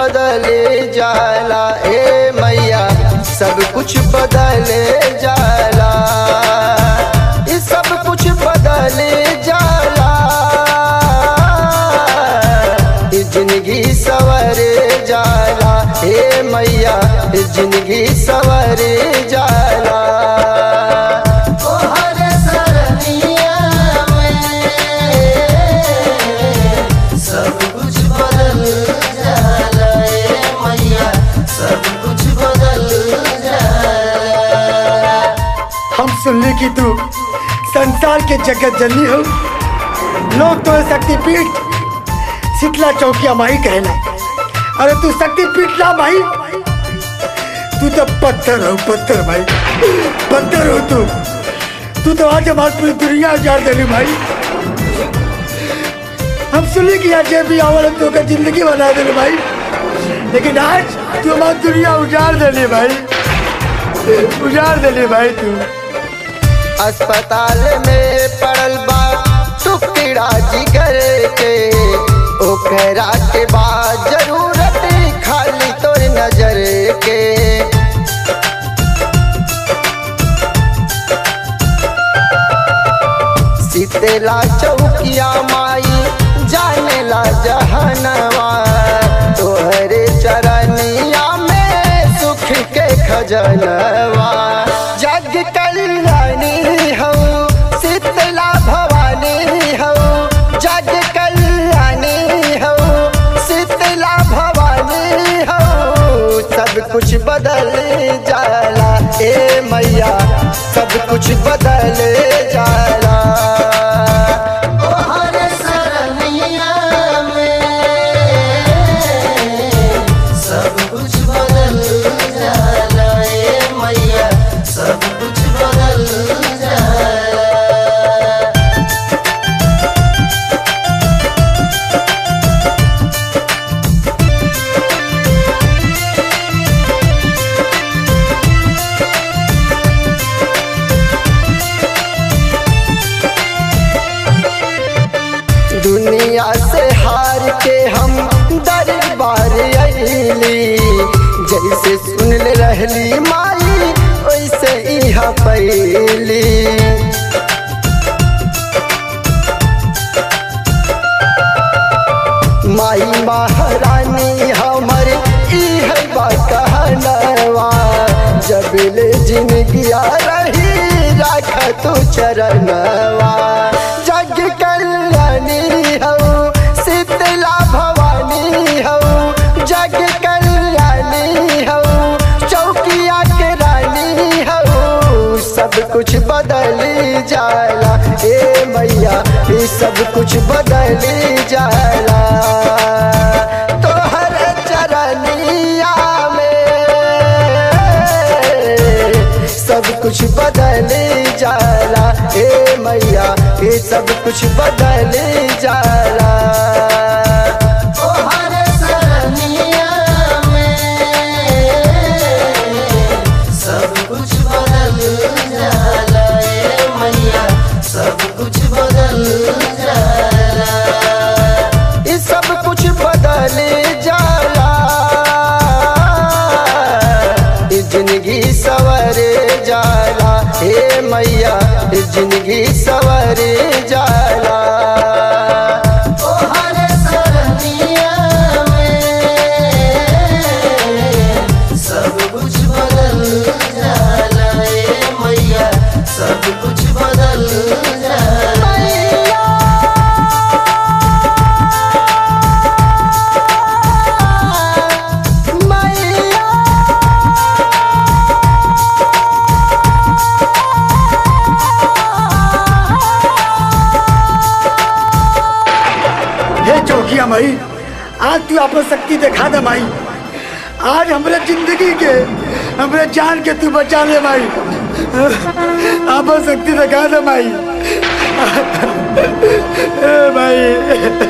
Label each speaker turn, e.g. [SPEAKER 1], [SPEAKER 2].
[SPEAKER 1] बदले जाला ए मैया सब कुछ बदले जाला ये सब कुछ बदले जाला ये जिंदगी सवरे जाला ए मैया ये जिंदगी सवरे जाला ओ हर सरनिया में सब कुछ बदल जाला ए मैया सब कुछ बदल जाला
[SPEAKER 2] हम सुनली कि तू संसार के जगत जननी हो लोग तो शक्तिपीठ शीतला चौकिया माही कहला अरे तू शक्तिपीठ ना माही तू तो पत्थर हो पत्थर भाई पत्थर हो तू तू तो आज हमारी पूरी दुनिया उजाड़ देनी भाई हम सुनली कि आज भी आवल तो का जिंदगी बना देने भाई लेकिन आज तू हमारी दुनिया उजाड़ देनी भाई उजाड़ देनी भाई तू
[SPEAKER 1] अस्पताल में पड़ल बा टुकड़ा जिगर के ओकरा के बाद जरूरत खाली तोर नजर के सीतेला चौकिया माई जानेला जहनवा तोहरे चरनिया में सुख के खजनवा जग कल्याणी हो शीतला भवानी हो जग कल्याणी हो शीतला भवानी हो सब कुछ बदल जाला ए मैया सब कुछ बदल जाला ओ हर सरनिया में सब कुछ बदल जाला ए मैया सब कुछ बदल जाला दुनिया से हार के हम दरबार अली जैसे सुन ले रहली माई वैसे यहाँ पैली माई महारानी हमर ई है बा कहनवा जब ले जिंदगिया रही राख तू चरणवा जग कल्याणी हो शीतला भवानी हो जग कल्याणी हो चौकिया के रानी हो सब कुछ बदली जाला ए मैया ये सब कुछ बदली जाला तोहर चरनिया में सब कुछ बदली जाला ए मैया ये सब कुछ बदली जाला ओ हर सरनिया में सब कुछ बदल जाला ए मैया सब कुछ बदल जाला ये सब कुछ बदल जाला ये जिंदगी सवरे जाला हे मैया ये जिंदगी सवरे जाला ओ हर सरनिया में सब कुछ बदल जाला ए मैया सब कुछ बदल जाला मैया
[SPEAKER 2] हे चौकिया माई आज तू अपन शक्ति दिखा दे माई आज हमरे जिंदगी के हमरे जान के तू बचा ले माई अपन शक्ति दिखा दे माई ए माई